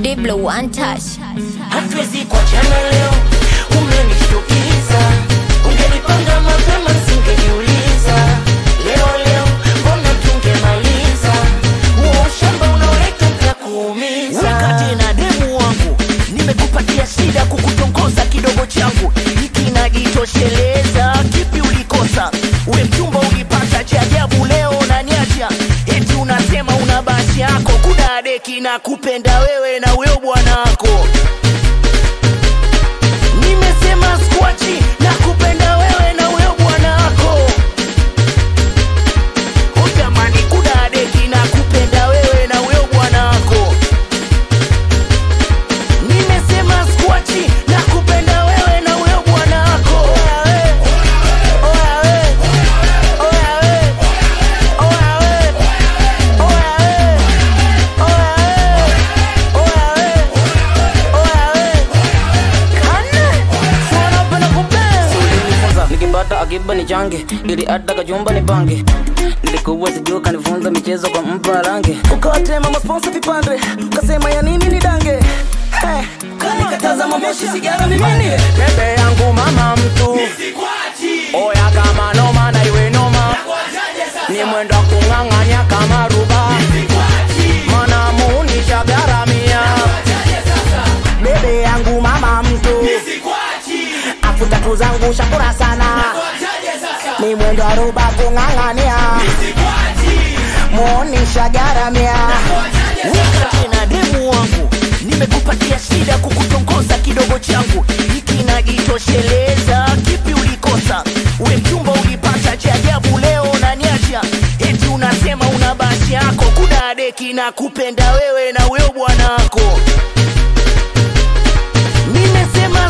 Diblo one touch. hatuwezi kuachana leo, umenishtukiza. Ungenipanga mapema singejiuliza. Leo leo mbona tungemaliza huo ushamba unaoleta utakuumiza. wakati na demu wangu nimekupatia shida kukutongoza kidogo changu hiki najitosheleza kipi ulikosa we mchumba ulipata cha ajabu leo unaniacha eti unasema una basi yako kudadeki na kupenda wewe na weo bwanako nimesema skwachi na kupenda wewe na weo bwanako utamani kudadeki na kupenda wewe na weo bwanako nimesema skwachi na kupenda wewe na wewe bwana wako Oya we, oya we, oya we, oya we, oya we, oya we, oya we, oya we. Kane, si wanapenda kupenda. ulinifunza nikipata akiba ni change ili hata kachumba ni pange nilikuwa sijuu kanifunza michezo kwa mpa range ukawatema masponsa vipande ukasema ya nini ni dange hey, kanikataza mamoshi sigara mimini bebe yangu mama mtu oya kama noma na iwe noma ni mwendo wa kung'ang'anya kama ruba mana muunisha garamia bebe yangu mama mtu afu tatu zangu shakura sana ni mwendo wa ruba kung'ang'ania muonisha garamia wakati na demu wangu nimekupatia shida kukutongoza kidogo changu hiki najitosheleza kipi ulikosa we mchumba ulipata cha ajabu leo unaniacha eti unasema una basi yako kudadeki na kupenda wewe na weo bwanako nimesema